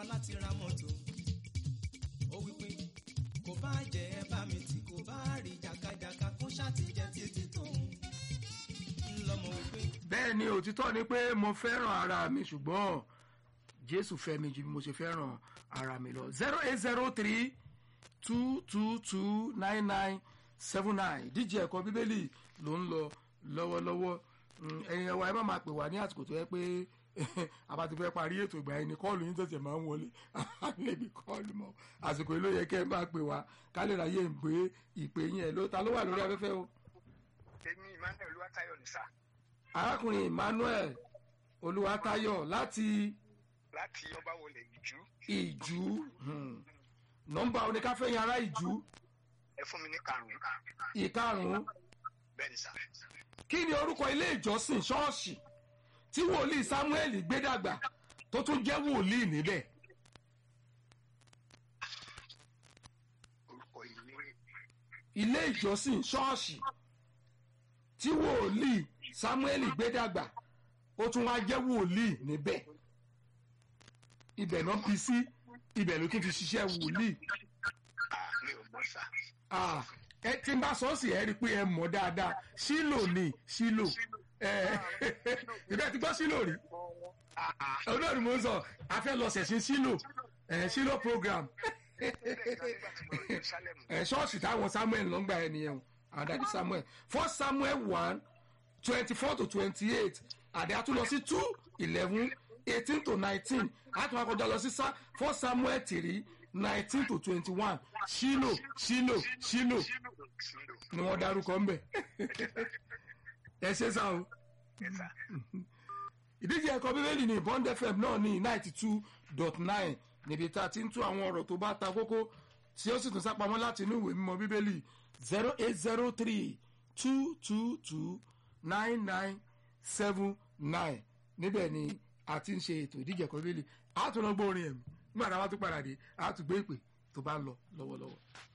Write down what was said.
láti ra mọ́tò ó wípé kò bá jẹ́ ẹ bá mi tì kò bá rí jàkàjàkà kó ṣàtìjẹ́ títí tóun ńlọmọ wípé bẹ́ẹ̀ ni òtítọ́ ni pé mo fẹ́ràn ara mi ṣùgbọ́n jésù fẹ́ mi ju bí mo ṣe fẹ́ràn ara mi lọ zero eight zero three two two two nine nine seven nine díje ẹ̀kọ́ bíbélì ló ń lọ lọ́wọ́lọ́wọ́ Mm, ẹ̀yin ẹ̀wà ẹ má máa pè wá ní àsìkò tó yẹ pé àbá ti fẹ́ parí ètò ìgbà yẹn ni kọ́ọ̀lù yín tẹ̀sẹ̀ máa ń wọlé àlébi kọ́ọ̀lù mọ́ àsìkò yìí ló yẹ kẹ́ ẹ máa pè wá ká lè ráyè ń gbé ìpè yín ẹ̀ ló ta ló wà lórí afẹ́fẹ́ o. èmi emmanuel olúwatáyọ̀ ní sà arákùnrin emmanuel olúwatáyọ̀ láti láti ọba wọlé ìjú ìjú hmm, nọ́mbà oníkáfẹ́yìn ará ìjú ẹ fún mi ní karùnún ìkarùn-ún bẹ́ẹ̀ ni sà kí ni orúkọ ilé ìjọsìn ṣọ́ọ̀ṣì tí wòlíì samuel gbé dàgbà tó tún jẹ́ wòlíì níbẹ̀ orúkọ ìlú ilé ìjọsìn ṣọ́ọ̀ṣì tí wòlíì samuel gbé dàgbà ó tún wá jẹ́ wòlíì níbẹ̀ ibẹ̀ náà bí sí ibẹ̀ ló tún fi ṣiṣẹ́ wòlíì ah mi ò mọ̀ sà Ah, ẹ tí n bá sọ ọ́ sí ẹ rí i pé ẹ mọ̀ dáadáa sílò ni sílò ẹ ìbẹ́ ti gbọ́ sílò rí ah ah olóòrùn mo ń sọ a fẹ́ lọ ṣẹ̀sìn sílò ẹ sílò program bẹ́ẹ̀ ni nígbà tí mo lọ jerusalem ẹ ṣọ́ọ̀ṣì táwọn samuel ló ń gbà ẹ nìyẹn o àwọn dàdí samuel first samuel one twenty four to twenty eight àdé àtúnlọ sí two eleven eighteen to nineteen àtúnwá kọjá lọ sí Sa- first samuel three nineteen to twenty one sílò sílò sílò sílò ni wọ́n dárúkọ ńbẹ̀ ẹ ṣe sá o ẹ sà ìdíje ẹ̀kọ́ bíbélì ní bond fm náà ní ninety two dot nine níbi tá a ti ń tú àwọn ọ̀rọ̀ tó bá ta kókó tí ó sì tún sápamọ́ láti inú ìwé mímọ́ bíbélì zero eight zero three two two two nine nine seven nine níbẹ̀ ni a ti ń ṣe ètò ìdíje ẹ̀kọ́ bíbélì a tún lọ gbọ́ orin ẹ̀mí nígbà tá a bá tún padà dé a tún gbé ìpè tó bá ń lọ lọ́wọ́lọ́wọ́.